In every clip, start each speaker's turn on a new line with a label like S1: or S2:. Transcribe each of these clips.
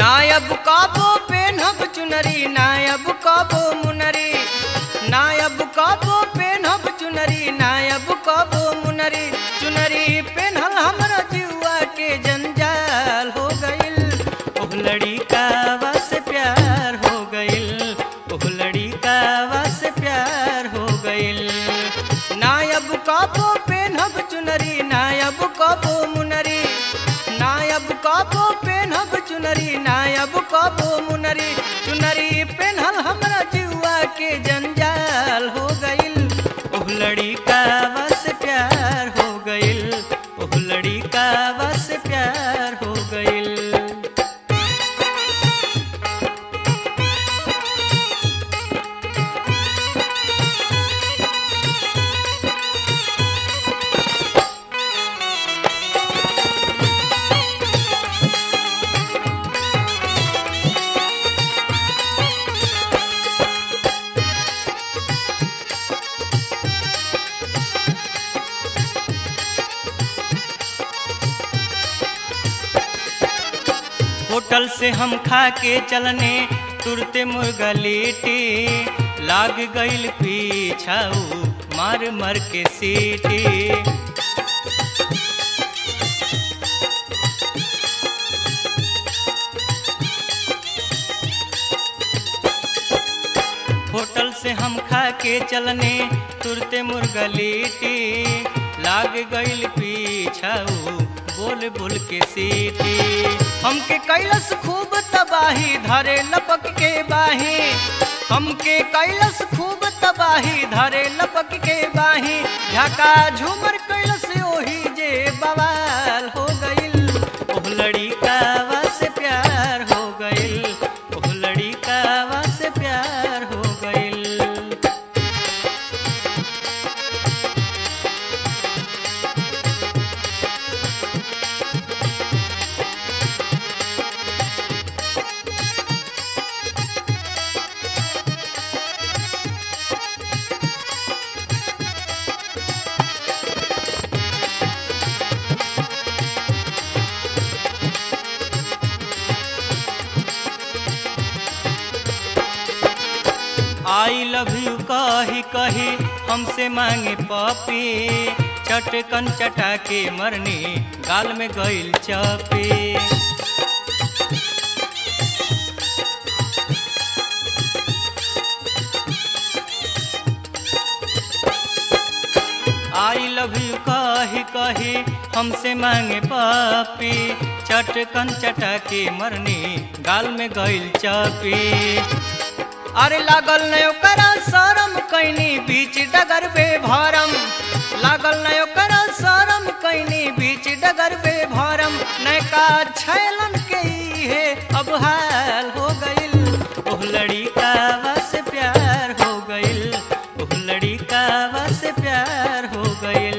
S1: नायब काबो पेनहब चुनरी नायब काबो मुनरी नायब काबो पेनहब चुनरी नायब काबो मुनरी चुनरी पेनहल हमरा जुआ के जंजाल हो गइल ओह लड़ी का बस प्यार हो गइल ओह लड़ी का बस प्यार हो गइल नायब काबो पेनहब चुनरी नायब काबो मुनरी नायब काबो पेनहब चुनरी नायब काबो मुनरी चुनरी पेनहल हमरा जुआ के जंजाल हो गइल ओह लड़ी का बस प्यार हो गइल ओह लड़ी का बस प्यार हो गइल होटल से हम खा के चलने तुरते मुर्गा लेटे लाग गइल पीछाऊ मार मार के सीटी होटल से हम खा के चलने तुरते मुर्गा लेटे लाग गइल पीछाऊ बोल बोल के सीटी हमके कैलस खूब तबाही धरे लपक के बाही हमके कैलस खूब तबाही धरे लपक के बाही झका झूमर कैलस ओही जे बवाल हो गइल ओह लड़ी का बस प्यार हो गइल ओह लड़ी का बस प्यार हो गइल आई लव यू कही कही हमसे मांगे पपी चटकन चटा के मरनी गाल में गइल चपी आई लव यू कही कही हमसे मांगे पपी चटकन चटा के मरनी गाल में गइल चपी अरे लागल न ओकरा शरम कैनी बीच डगर बे भरम लागल न ओकरा शरम कैनी बीच डगर बे भरम नैका छैलन के है अब हाल हो गइल ओह लड़ी का बस प्यार हो गइल ओह लड़ी का बस प्यार हो गइल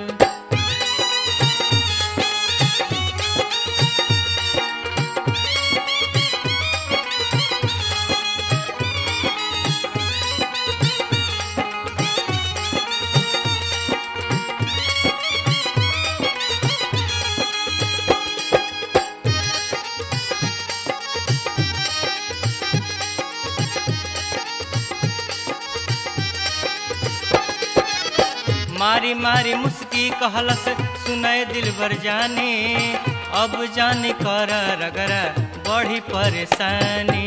S1: मारी मारी मुस्की कहलस सुनय दिल भर जाने अब जाने कर रगरा बड़ी परेशानी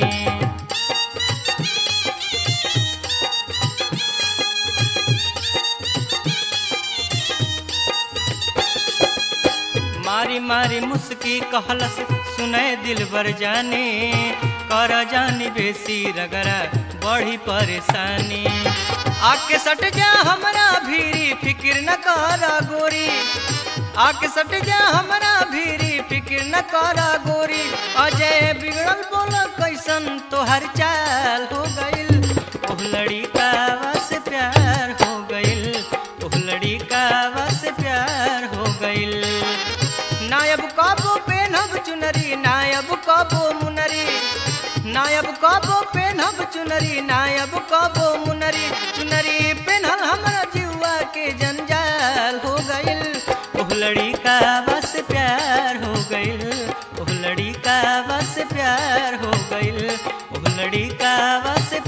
S1: मारी मारी मुस्की कहलस सुनय दिल भर जाने कर जानी बेसी रगरा बड़ी परेशानी आके सट जा हमरा भीरी फिक्र न कर गोरी आके सट जा हमरा भीरी फिक्र न कर गोरी अजय बिगड़ल बोल कैसन तोहर चाल हो गइल ओह लड़ी का बस प्यार हो गइल ओह लड़ी का बस प्यार हो गइल नायब काबो पेनहब चुनरी नायब काबो मुनरी नायब काबो पेनहब चुनरी नायब काबो मुनरी चुनरी पेनहल हमरा जुआ के जंजाल हो गइल लड़ी का बस प्यार हो गइल ओह लड़ी का बस प्यार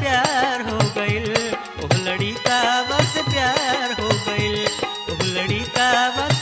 S1: प्यार हो गइल ओह लड़ी का बस प्यार हो गइल ओह लड़ी का बस